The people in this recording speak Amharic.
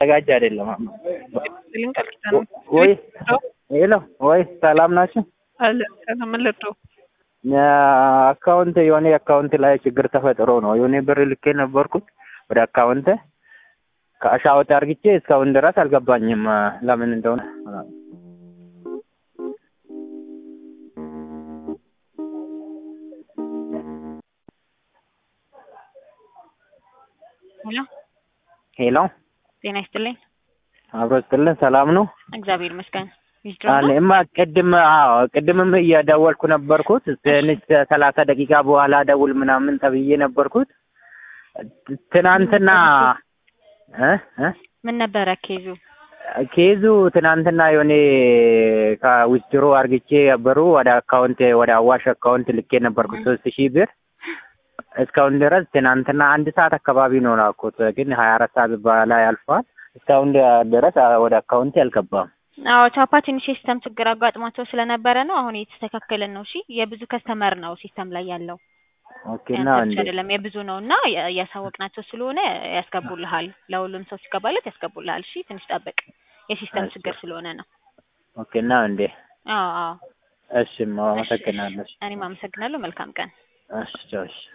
ተዘጋጅ አይደለም። ስልን ቀጥታ ነው ወይ ሄሎ፣ ወይ ሰላም ናችሁ? አለ ምን ልርዳው? አካውንት የሆነ አካውንት ላይ ችግር ተፈጥሮ ነው የሆነ ብር ልኬ ነበርኩት ወደ አካውንት ከአሻወጥ አርግቼ እስካሁን ድረስ አልገባኝም። ለምን እንደሆነ ሄሎ ሄሎ፣ ጤና ይስጥልኝ። አብሮ ስጥልን። ሰላም ነው? እግዚአብሔር ይመስገን። ዊዝድሮ ነው? እኔማ ቅድም አዎ ቅድምም እየደወልኩ ነበርኩት ትንሽ ሰላሳ ደቂቃ በኋላ ደውል ምናምን ተብዬ ነበርኩት። ትናንትና እ እ ምን ነበረ ኬዙ? ኬዙ ትናንትና የሆነ ከዊዝድሮ አርግቼ ብሩ ወደ አካውንት ወደ አዋሽ አካውንት ልኬ ነበርኩት ሶስት ሺህ ብር እስካሁን ድረስ ትናንትና አንድ ሰዓት አካባቢ ነው ላኩት፣ ግን ሀያ አራት ሰዓት በላይ አልፏል። እስካሁን ድረስ ወደ አካውንት አልገባም። አዎ ቻፓ ትንሽ የሲስተም ችግር አጋጥሟቸው ስለነበረ ነው። አሁን እየተስተካከለን ነው። እሺ የብዙ ከስተመር ነው ሲስተም ላይ ያለው ኦኬ እና ያንተ እንዴ ብቻ አይደለም የብዙ ነው እና እያሳወቅናቸው ስለሆነ ያስገቡልሃል። ለሁሉም ሰው ሲገባለት ያስገቡልሃል። እሺ ትንሽ ጠብቅ። የሲስተም እሺ። ችግር ስለሆነ ነው። ኦኬ እና እንዴ አዎ አዎ። እሺ፣ አመሰግናለሁ። እኔም አመሰግናለሁ። መልካም ቀን። እሺ ቻው፣ እሺ